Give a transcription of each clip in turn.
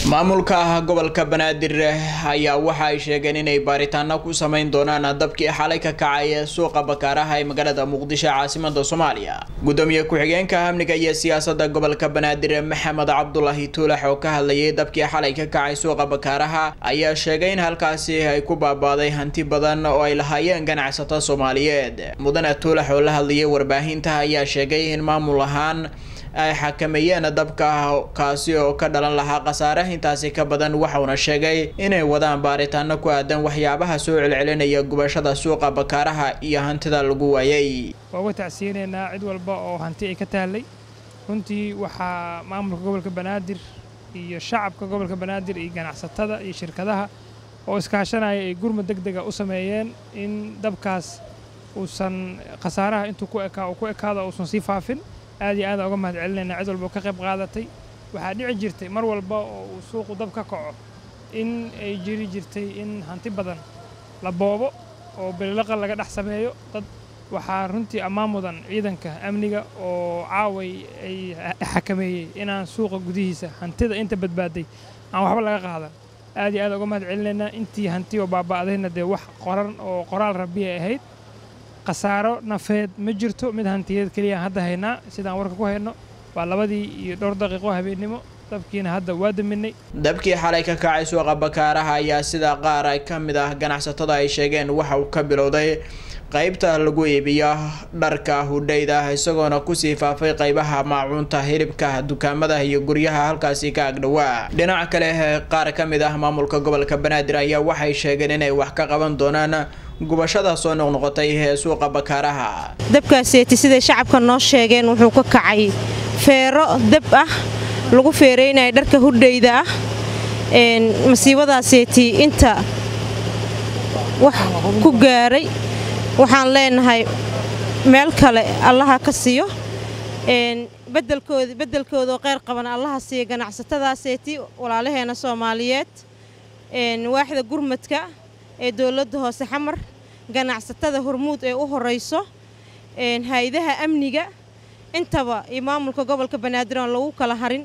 maamulka gobolka banaadir ayaa waxa ay sheegeen inay baaritaano ku sameyn doonaan dabkii xalay ka kacay suuqa bakaaraha ee magaalada muqdisho caasimada soomaaliya gudoomiye ku-xigeenka amniga iyo siyaasada gobolka banaadir maxamed cabdulaahi tuulax oo ka hadlayay dabkii xalay ka kacay suuqa bakaaraha ayaa sheegay in halkaasi ay ku baabaaday hanti badan oo ay lahaayeen ganacsato soomaaliyeed mudane tuulax oo la hadlayay warbaahinta ayaa sheegay in maamul ahaan ay xakameeyeen dabka kaasi oo ka dhalan lahaa khasaare intaasi ka badan waxauna sheegay inay wadaan baaritaano ku aadan waxyaabaha soo celcelinaya gubashada suuqa bakaaraha iyo hantida lagu waayay waa uga tacsiyeynaynaa cid walba oo hanti ay ka taallay runtii waxaa maamulka gobolka banaadir iyo shacabka gobolka banaadir iyo ganacsatada iyo shirkadaha oo iskaashanaya ay gurmud deg dega u sameeyeen in dabkaas uusan khasaaraha intuu ku ekaa ku ekaada uusan sii faafin aad iyo aad uga mahad celinaynaa cid walba oo ka qayb qaadatay waxaa dhici jirtay mar walba oo uu suuqu dab ka kaco in ay jiri jirtay in hanti badan la boobo oo bililaqa laga dhex sameeyo dad waxaa runtii ammaan mudan ciidanka amniga oo caaway ay xakameeyey inaan suuqa gudihiisa hantida inta badbaaday aan waxba laga qaadan aad iyo aad uga mahad celinaynaa intii hanti oo baaba'dayna dee wax qoran oo qoraal rabbiya ahayd khasaaro nafeed ma jirto mid hantiyeed keliya hadda haynaa sidaan warka ku hayno waa labadii iyo dhowr daqiiqo habeennimo dabkiina hadda waa daminay dabkii xalay ka kacay suuqa bakaaraha ayaa sida qaar ay ka mid ah ganacsatada ay sheegeen waxa uu ka bilowday qaybta lagu iibiyo dharka hudhayda isagoona kusii faafay qaybaha maacuunta hilibka dukaamada iyo guryaha halkaasi ka agdhowaa dhinaca kale qaar ka mid ah maamulka gobolka banaadir ayaa waxay sheegeen inay wax ka qaban doonaan gubashada soo noqnoqotay ee suuqa bakaaraha dabkaaseeti siday shacabka noo sheegeen wuxuu ka kacay feero dab ah lagu feeraynaya dharka hudhayda ah masiibadaaseeti inta wax ku gaaray waxaan leenahay meel kale allaha ka siiyo bedelkood beddelkoodoo qayr qaban allaha siiya ganacsatadaaseeti walaalaheena soomaaliyeed waaxda gurmadka ee dowladda hoose xamar ganacsatada hormuud ee u horayso hay-adaha amniga intaba iyo maamulka gobolka banaadir aan lagu kala harin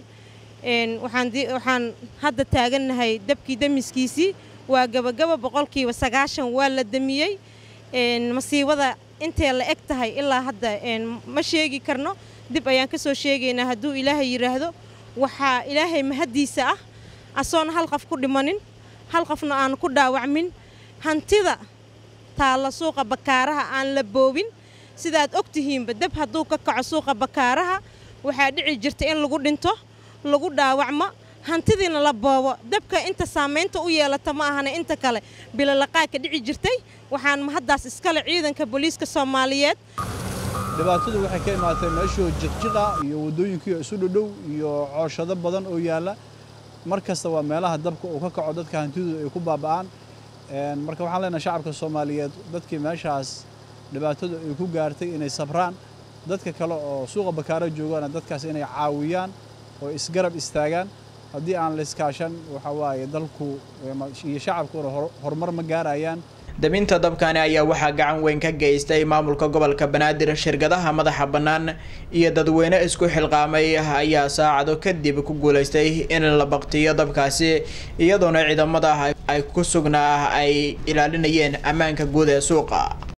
waxaan hadda taagannahay dabkii damiskiisii waa gabagaba boqolkiiba sagaashan waa la damiyey masiibada intay la eg tahay ilaa hadda ma sheegi karno dib ayaan ka soo sheegaynaa hadduu ilaahay yidhaahdo waxaa ilaahay mahaddiisa ah asoona hal qof ku dhimanin hal qofna aan ku dhaawacmin hantida taalla suuqa bakaaraha aan la boobin sidaad og tihiinba dab hadduu ka kaco suuqa bakaaraha waxaa dhici jirta in lagu dhinto lagu dhaawacmo hantidiina la boobo dabka inta saamaynta u yeelata ma ahana inta kale bilalaqaadka dhici jirtay waxaan mahaddaas iskale ciidanka booliiska soomaaliyeed dhibaatadu waxay ka imaatay meeshoo jiqjiqa iyo waddooyinkiio isu dhodhow iyo cooshado badan oo yaalla mar kasta waa meelaha dabka uu ka kaco dadka hantidooda ay ku baaba'aan marka waxaan leenahay shacabka soomaaliyeed dadkii meeshaas dhibaatadu ay ku gaartay inay sabraan dadka kale oo suuqa bakaaro joogaana dadkaas inay caawiyaan oo isgarab istaagaan haddii aan la iskaashan waxa waaye dalku iyo shacabkuna horumar ma gaarayaan daminta dabkani ayaa waxaa gacan weyn ka geystay maamulka gobolka banaadir shirkadaha madaxa bannaan iyo dadweyne isku xilqaamay ayaa saacado kadib ku guulaystay in la baktiyo dabkaasi iyadoona ciidamada ay ku sugnaa ay ilaalinayeen ammaanka guud ee suuqa